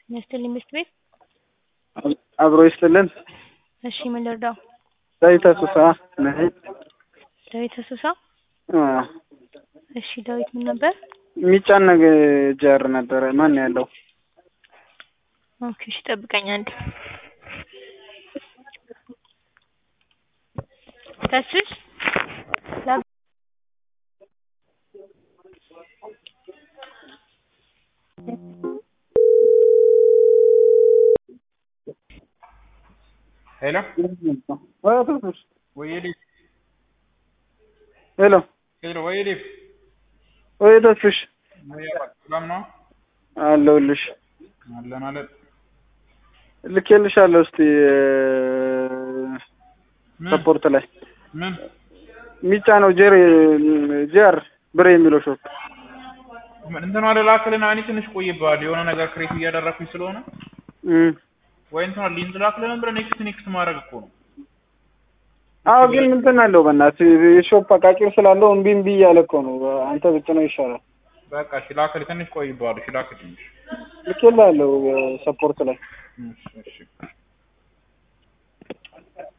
ይስጥልኝ ምሽት ቤት አብሮ ይስጥልን። እሺ ምን ልርዳው? ዳዊት አሶሳ ነኝ። ዳዊት አሶሳ። አ፣ እሺ ዳዊት ምን ነበር? የሚጫን ነገር ጀር ነበረ። ማን ነው ያለው? ኦኬ እሺ ጠብቀኝ አንዴ። ተስሽ ላብ ሄሎ ሄሎ ወይ ዲፍ ሄሎ፣ ሄሎ ወይ ዲፍ ወይ ተስፍሽ ወይ ሰላም ነው አለሁልሽ። አለን አለን ልኬልሻለሁ። እስቲ ምን ሰፖርት ላይ ምን የሚጫነው ጀር ጀር ብሬ የሚለው ሾፕ ምን እንትኗ ልላክልና እኔ ትንሽ ቆይብሃል የሆነ ነገር ክሬት እያደረኩኝ ስለሆነ እም። ወይ እንትኗ ሊንክ ላክልን ብለህ ኔክስት ኔክስት ማድረግ እኮ ነው አዎ ግን እንትን አለው በእናትህ የሾፕ አቃቂር ስላለው እምቢ እምቢ እያለ እኮ ነው። አንተ ብትነው ይሻላል። በቃ እሺ ላክልህ ትንሽ ቆይብሃል እሺ ላክልህ ትንሽ ልኬልሃለሁ ሰፖርት ላይ እሺ እሺ